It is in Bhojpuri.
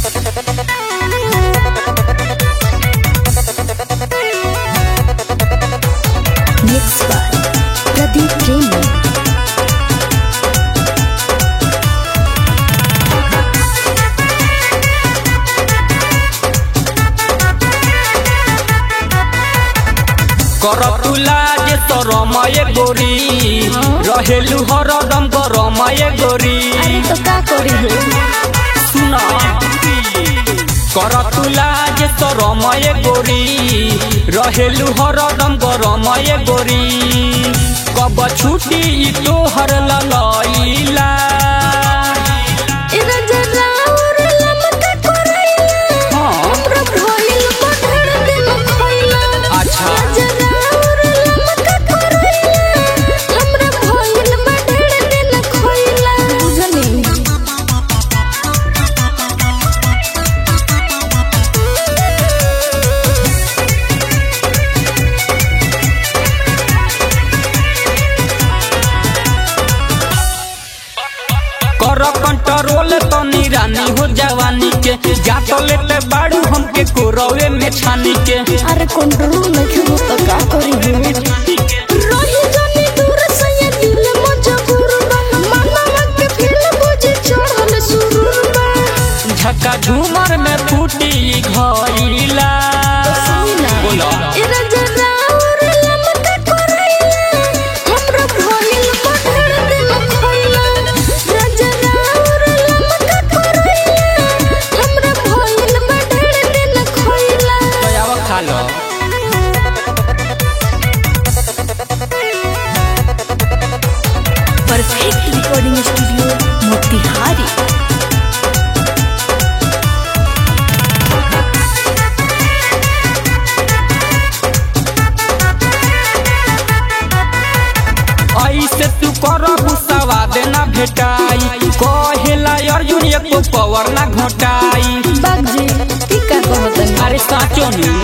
Mixed by Pradeep Premi. करतुला जे तरमय गोरी रहेलु हरदम गरमय गोरी अरे तो का करी हो सुन करतुला जे तरमय गोरी रहेलु हरदम गरमय गोरी कब छुटी तोहर ललैला इधर जरा और लमका करैला हाँ हमरा भइल पठड़ दिन खइला अच्छा। जरा और लमका करैला हमरा भइल पठड़ दिन खइला बुझनी कर कंट्रोल तनी रानी हो जवानी के जात लेते बाड़ू हमके कोरवे में छानी के अरे कंट्रोल नहीं हो तो का करी हो रही जानी दूर से ये दिल मजबूर बा मनवा के दिल बुझे चढ़ल सुरूर बा झका झूमर में फूटी घइला बोला इरा जरा और लमका करैला हमरा भइल पठड़ दिन खइला इरा जरा और लमका करैला हमरा भइल पठड़ दिन खइला दयावा खा लो परफेक्ट रिकॉर्डिंग स्टूडियो मोतिहारी ऐसे तू कर गुस्सावा देना भेटाई कहेला अर्जुन एको पवर ना घोटाई बागजी टीका कहतनी अरे साचो नी